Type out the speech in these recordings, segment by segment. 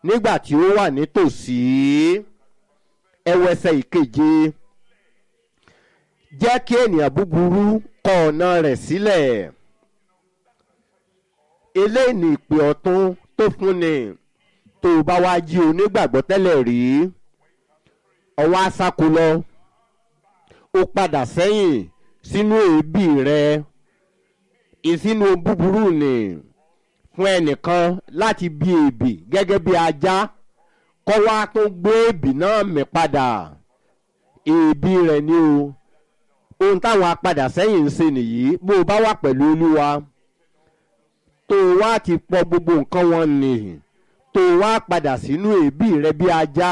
nígbà tí ó wà nítòsí ẹwẹsẹ ìkeje jẹ́ kí ènìyàn búburú kọ ọ̀nà rẹ̀ sílẹ̀ eléyìí ni ìpè ọ̀tún tó fúnni tó o bá wá jí onígbàgbọ́ tẹ́lẹ̀ rí ọwọ́ asáko lọ ó padà sẹ́yìn sínú èébì rẹ ìsínú búburú ni fún ẹnìkan láti bí èbì gẹ́gẹ́ bí ajá kọ́ wá tó gbé èbì náà mì padà èébì rẹ̀ ni o ohun táwọn apadà sẹ́yìn ń ṣe nìyí bó o bá wà pẹ̀lú olúwa tó o wá ti pọ gbogbo nǹkan wọn nì tó o wá padà sínú èébì rẹ bí ajá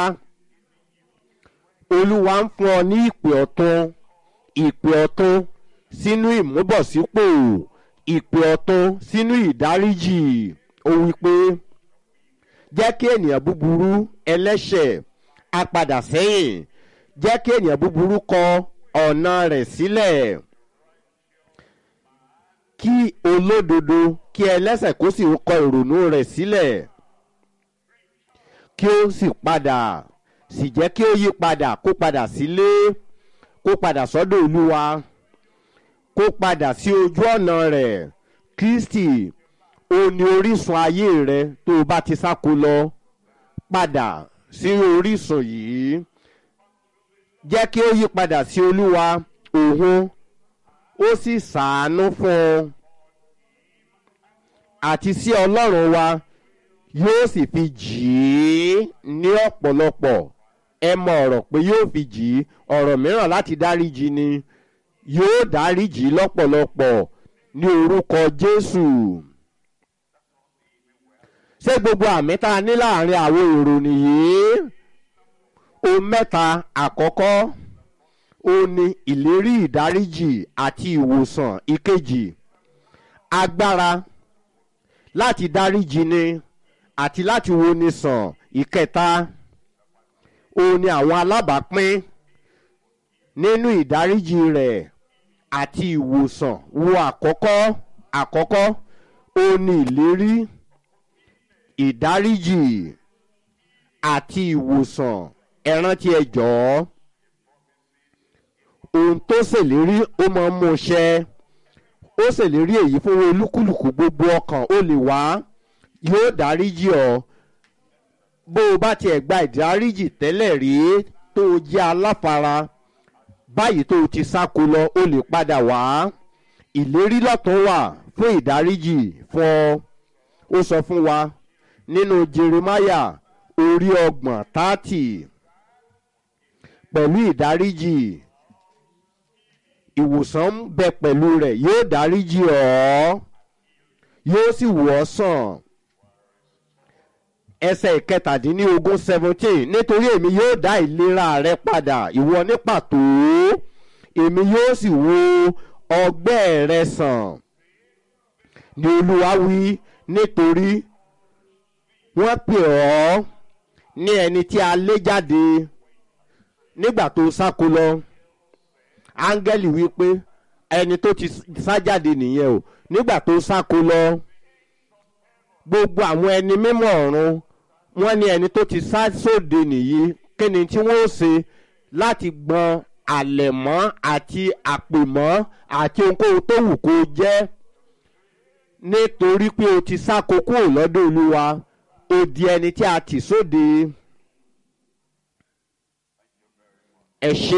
olúwa ń fún ọ ní ìpè ọ̀tún ìpè ọ̀tún sínú ìmúbọ̀sípò ìpè ọ̀tún sínú ìdáríjì ó wí pé jẹ́ kí ènìyàn búburú ẹlẹ́ṣẹ̀ apadà sẹ́yìn jẹ́ kí ènìyàn búburú kọ ọ̀nà rẹ̀ sílẹ̀ kí olódodo kí ẹlẹ́ṣẹ̀ kó sì kọ ìrònú rẹ̀ sílẹ̀ kí ó sì padà sì jẹ́ kí ó yí padà kó padà sílé kó padà sọ́dọ̀ olúwa kó padà sí ojú ọ̀nà rẹ̀ kristi ó ní orísun ayé rẹ tó o bá ti sáko lọ padà sí orísun yìí jẹ́ kí ó yí padà sí olúwa òun ó sì sàánú fún ọ àti sí ọlọ́run wa yóò sì fi jì í ní ọ̀pọ̀lọpọ̀ ẹ mọ ọ̀rọ̀ pé yóò fi jì í ọ̀rọ̀ mìíràn láti dáríjì ni yóò dáríjì lọ́pọ̀lọpọ̀ ní orúkọ jésù ṣé gbogbo àmì tá a ní láàrin àwọn èrò nìyí ohun mẹ́ta àkọ́kọ́ ó ní ìlérí ìdáríjì àti ìwòsàn ìkejì agbára láti dáríjì ni àti láti wo ni sàn ìkẹta òun ni àwọn alábàápín nínú ìdáríjì rẹ̀ àti ìwòsàn wo àkọ́kọ́ àkọ́kọ́ òun ni ìlérí ìdáríjì àti ìwòsàn ẹ rántí ẹ jọ̀ọ́ ohun tó ṣèlérí ó máa ń mú ṣẹ ó ṣèlérí èyí fún olúkúlùkù gbogbo ọkàn ó lè wá yóò dáríjì ọ bó o bá tiẹ̀ gba ìdáríjì tẹ́lẹ̀ rí tó o jẹ́ aláfara báyìí tó o ti sáko lọ o lè padà wá ìlérí lọ́tún wà fún ìdáríjì fún ọ ó sọ fún wa nínú jeremiah orí ọgbọ̀n tààtì pẹ̀lú ìdáríjì ìwòsàn ń bẹ pẹ̀lú rẹ̀ yóò dáríjì ọ́ yóò sì wò ọ́ sàn ẹsẹ̀ ìkẹtàdínlógún seventeen nítorí èmi yóò dá ìlera rẹ padà ìwọ ní pàtó èmi yóò sì wo ọgbẹ́ rẹ sàn ni olúwa wí nítorí wọ́n pè ọ́ ní ẹni tí a lé jáde nígbà tó sáko lọ áńgẹ́lì wí pé ẹni tó ti sá jáde nìyẹn o nígbà tó sáko lọ gbogbo àwọn ẹni mímọ́ ọ̀run wọ́n ní ẹni tó ti sá sóde nìyí kí ni tí wọ́n ó ṣe láti gbọ́n àlẹ̀mọ́ àti àpèmọ́ àti ohunkóhun tó wù kó jẹ́ nítorí pé o ti sá kókó lọ́dọ̀ olúwa o di ẹni tí a tì sóde ẹ ṣe.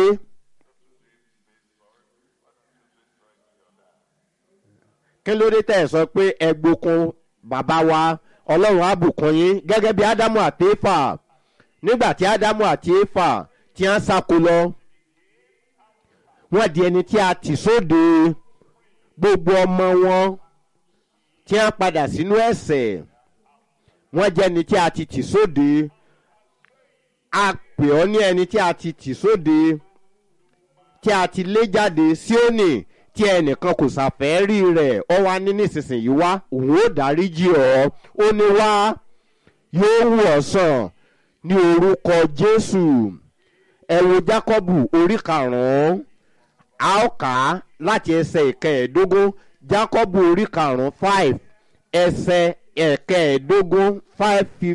kí ló dé tẹ̀ sọ pé ẹgbókun bàbá wa ọlọ́run àbùkún yín gẹ́gẹ́ bí ádámù àti éfà nígbà tí ádámù àti éfà tí wọ́n sáko lọ wọ́n di ẹni tí a tì sóde gbogbo ọmọ wọn tí wọ́n padà sínú ẹ̀sẹ̀ wọ́n jẹ́ ẹni tí a ti tì sóde a pè ọ́ ní ẹni tí a ti tì sóde tí a ti lé jáde síónì tí ẹnìkan kò ṣàfẹ́ rí rẹ̀ ọ wá ní nísinsìnyí wá òun ó dáríjì ọ́ ó ní wá yóò wù ọ́ sàn ní orúkọ jésù ẹ wo jákọ́bù orí karùn-ún a ó kà á láti ẹsẹ̀ ìkẹẹ̀ẹ́dógún jákọ́bù orí karùn-ún five ẹsẹ̀ ẹ̀kẹẹ̀ẹ́dógún five fifty.